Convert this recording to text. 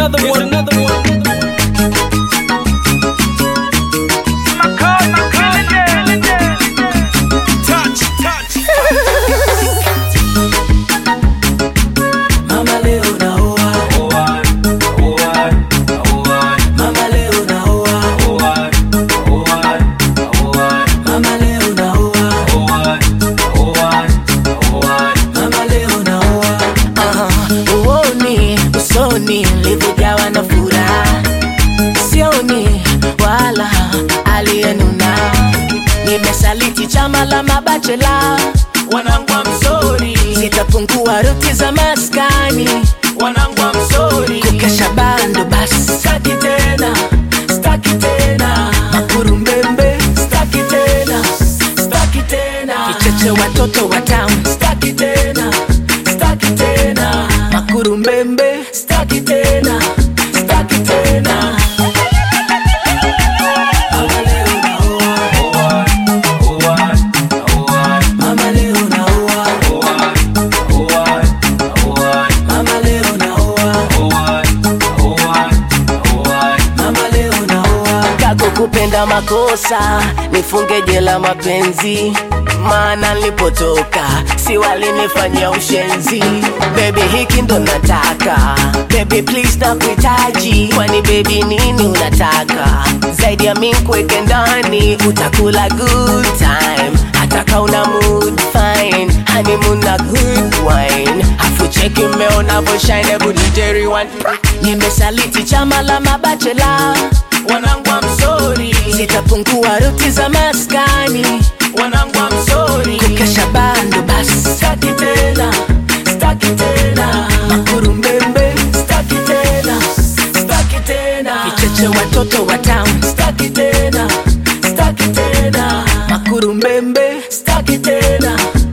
another one, another one. Touch, touch. Mama leo naoa, mama leo naoa, mama leo naoa, mama leo naoa. Aha, uoni usoni nilivyojawa na furaha, sioni wala aliyenuna. Nimesaliti chama la mabachela, wanangu wa mzori, zitapungua ruti za maskani, wanangu wa mzori, kukesha bando basi, staki tena, staki tena, makurumbembe, staki tena, staki tena, kicheche watoto wa town, staki tena, staki tena, makurumbembe, staki tena, staki tena. Mama leo naoa, mama leo naoa, mama leo naoa, mama leo naoa. Kako kupenda makosa, nifunge jela mapenzi maana nilipotoka si walinifanyia ushenzi bebi hiki ndo nataka bebi please nakuhitaji kwani bebi nini unataka zaidi ya mi nkuweke ndani utakula good time hata kauna mood fine honeymoon na good wine afu cheki mmeona voshine buditeri one nimesaliti chama la mabachela wanangu wa msori zitapungua ruti za maskani wanangu wa msori kukesha bando basi staki tena staki tena makurumbembe staki tena staki tena kicheche watoto wa town staki tena staki tena makurumbembe staki tena